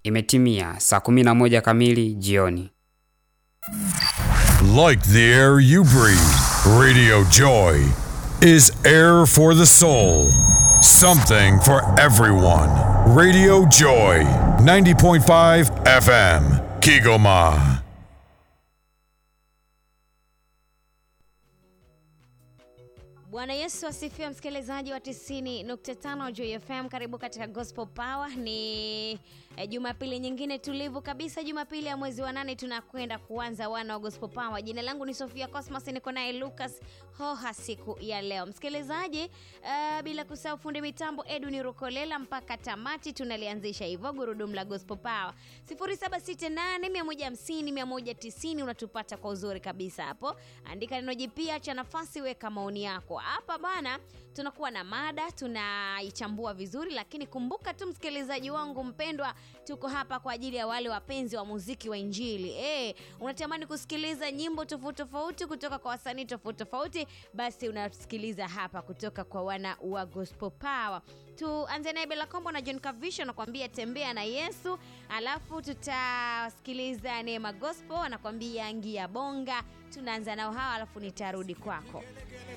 Imetimia saa 11 kamili jioni. Like the air you breathe, Radio Joy is air for the soul. Something for everyone. Radio Joy, 90.5 FM, Kigoma. Bwana Yesu asifiwe, msikilizaji wa 90.5 Joy FM. Karibu katika Gospel Power. Ni eh, Jumapili nyingine tulivu kabisa, Jumapili ya mwezi wa nane, tunakwenda kuanza wana wa Gospel Power. Jina langu ni Sofia Cosmas, niko naye Lucas Hoha siku ya leo. Msikilizaji, uh, bila kusahau fundi mitambo Edwin Rukolela, mpaka tamati tunalianzisha hivyo gurudumu la Gospel Power 0768150190 unatupata kwa uzuri kabisa hapo. Andika neno jipya cha nafasi, weka maoni yako hapa bana. Tunakuwa na mada tunaichambua vizuri, lakini kumbuka tu msikilizaji wangu mpendwa, tuko hapa kwa ajili ya wale wapenzi wa muziki wa Injili. Eh, unatamani kusikiliza nyimbo tofauti tofauti kutoka kwa wasanii tofauti tofauti, basi unasikiliza hapa kutoka kwa wana wa Gospel Power. Tuanze naye Bella Kombo na John Kavisho anakuambia tembea na Yesu, alafu tutasikiliza Neema Gospel anakuambia ngia bonga. Tunaanza nao hawa, alafu nitarudi kwako.